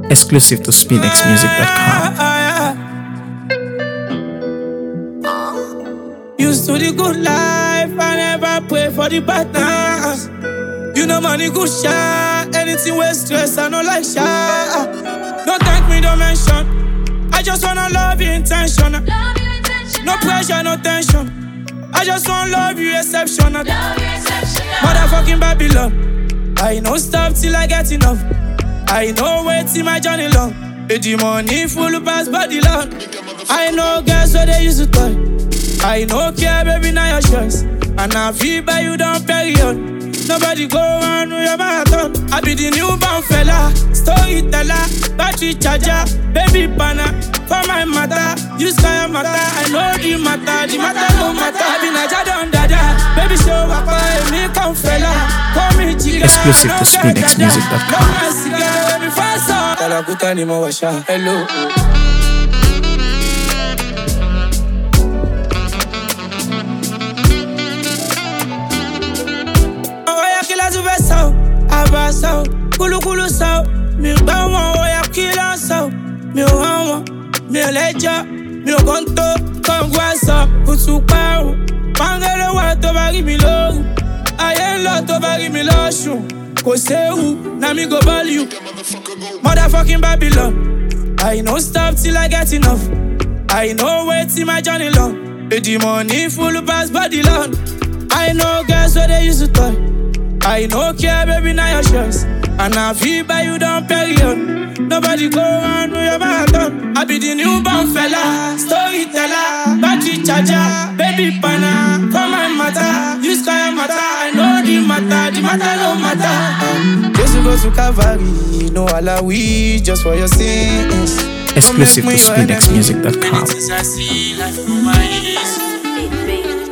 Exclusive to SpinXMusic.com. Used to the good life, I never pray for the bad times. You know money good shot, anything with stress, I no like shot. Don't thank me, don't mention. I just wanna love you intentional. No pressure, no tension. I just wanna love you exceptional. Motherfucking Babylon. I no stop till I get enough. I know wait till my journey long. Eh, The money full pass body long. I know girls where they used to toy. I no care, baby, now your choice. And I feel by you down period. Nobody go on with your marathon. I be the newborn fella, storyteller, battery charger, baby banner. For my matter, you sky matter. I know the matter, the matter no matter. I be Naja don dada, baby show up, I me come fella. Call me chica, Exclusive no to get dada. SpinXMusic.com. No my cigar, baby fast on. Kalakuta ni mo washa, hello. Oya kila tu fẹ́ sọ, àbá sọ, kúlúkúlú sọ, mi gbọ́ wọn, oya kila sọ, mi ò hàn wọn, mi ò lẹ́jọ́, mi ò kàn tó, kọ̀ǹgù àṣọ, kùtù parun, pàǹgẹ́lẹ́ wà tó bá rí mi lóru, ayé ń lọ tó bá rí mi lọ́sùn, kò séwu, na mi go ball you, motherfucking Babylon, I no stop till I get enough, I no wait till my journey long, Eh, the money full pass body long. I know girls where they used to toy. I no care, baby, now your choice. And I feel by you down period. Nobody go on with your marathon. I be the newborn fella, storyteller, battery charger, baby banner. For my matter, you sky matter. I know the matter, the matter no matter. Just go to Calvary, no alawi, just for your sins. Exclusive to Don't make me your enemy. SpinXMusic.com. Since I see life through my eyes. Baby,